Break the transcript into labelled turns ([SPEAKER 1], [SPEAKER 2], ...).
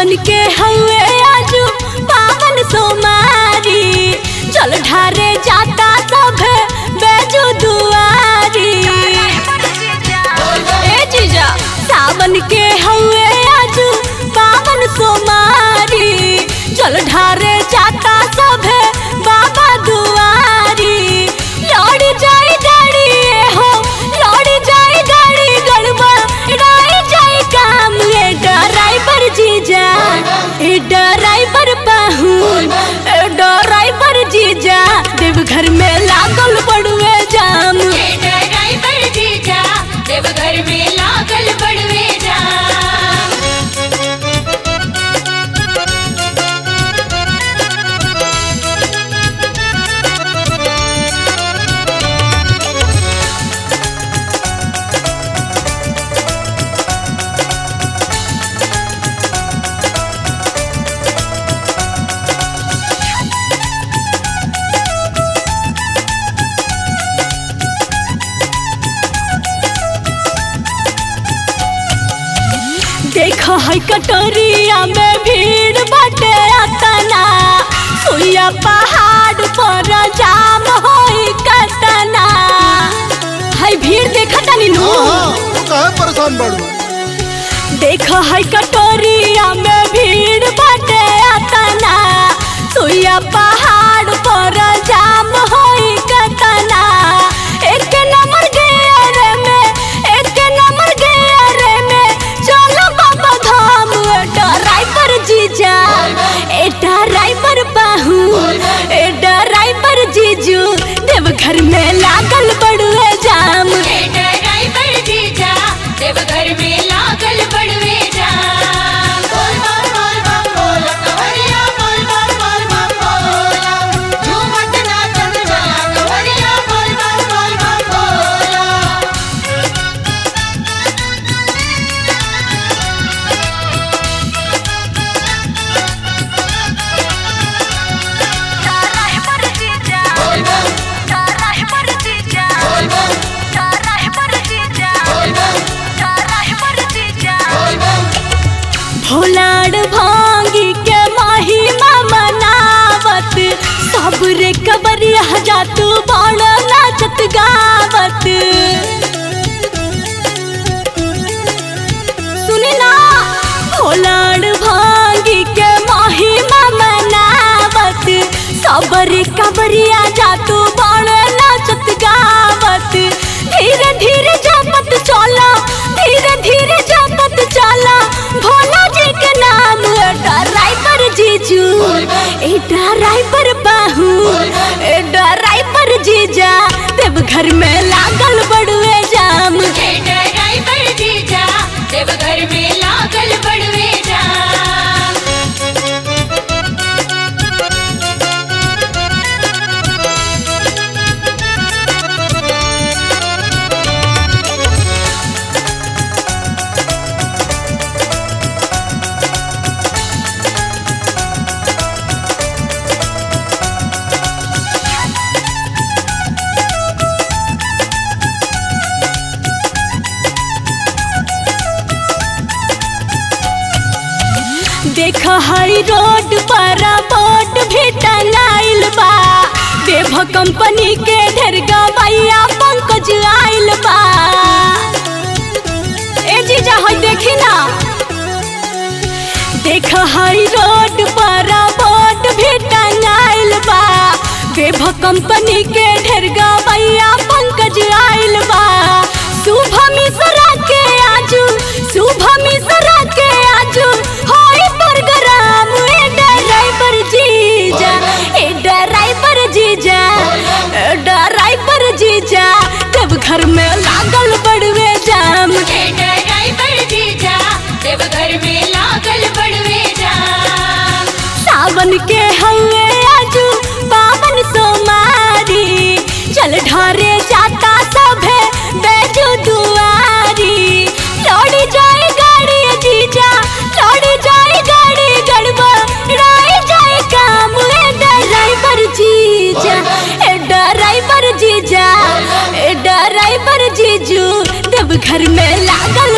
[SPEAKER 1] सावन के हवे आजू पावन सोमारी जल ढारे जाता सभे बेजू दुआरी ए जीजा सावन के हवे आजू पावन सोमारी जल ढारे जाता सभे बाबा दुआरी लौड़ी जाई गाड़ी ए हो लौड़ी जाई गाड़ी गड़बड़ राई जाई काम ए ड्राइवर जीजा ए ड्राइवर पाहुन ए ड्राइवर जीजा देवघर में लागल पड़ुए जाम
[SPEAKER 2] ड्राइवर जीजा देवघर में लागल बड़वे जाम
[SPEAKER 1] देख है कटोरिया में भीड़ बाटे अतना सुइया पहाड़ पर जाम होई कतना है भीड़ देखा तनी नु
[SPEAKER 3] हाँ हाँ तू काहे परेशान बाड़ू
[SPEAKER 1] देख है कटोरिया में भीड़ बाटे अतना सुइया पहाड़ पर जाम होई कतना एक नंबर गेयर में एक नंबर गेयर में चलो बाबा धाम ड्राइवर जीजा ए ड्राइवर बाहू ए ड्राइवर जीजू देवघर में लागल बड़ुए जाम
[SPEAKER 2] ड्राइवर जीजा देवघर में लागल बड़वे जाम बोल बम बोल बम बोल कवरिया बोल बम बोल बम बोल झूमत नाचत चला कवरिया बोल बम बोल बम बोल बोल बम बोल बम बोल बम
[SPEAKER 1] भोलाड़ भांगी के महिमा मनावत सबरे कबरिया जातू बड़ नाचत गावत सुनी ना भोलाड़ भांगी के महिमा मनावत सबरे कबरिया जातू बड़ नाचत गावत धीरे धीरे जपत चला धीरे धीरे जपत चला भोला जी के नाम ड्राइवर जीजू ए ड्राइवर बाहू ए ड्राइवर जीजा देवघर में लागल बड़ुए जाम
[SPEAKER 2] ड्राइवर जीजा देवघर में लागल बड़वे जाम
[SPEAKER 1] देख हई रोड पर बोर्ड भी टंगाइल बा देव कंपनी के ढेर गवैया पंकज आइल बा ए जीजा हई देखी ना देख हई रोड पर बोर्ड भी टंगाइल बा देव कंपनी के ढेर गवैया पंकज आइल बा शुभ मिश्रा के आजू शुभ मिश्रा के आजू होई प्रोग्राम ए ड्राइवर जीजा ए ड्राइवर जीजा ए ड्राइवर जीजा जब घर में लागल बड़वे जाम
[SPEAKER 2] ड्राइवर जीजा देवघर में लागल बड़वे जाम
[SPEAKER 1] सावन के हवे आजू पावन सोमारी चल ढारे जाता सभे बैजू दुआरी लौड़ी जाए गाड़ी जीजा लौड़ी जाए गाड़ी गड़बड़ राई जाए काम ए ड्राइवर जीजा ए ड्राइवर जीजा ए ड्राइवर जीजू देव घर में लागल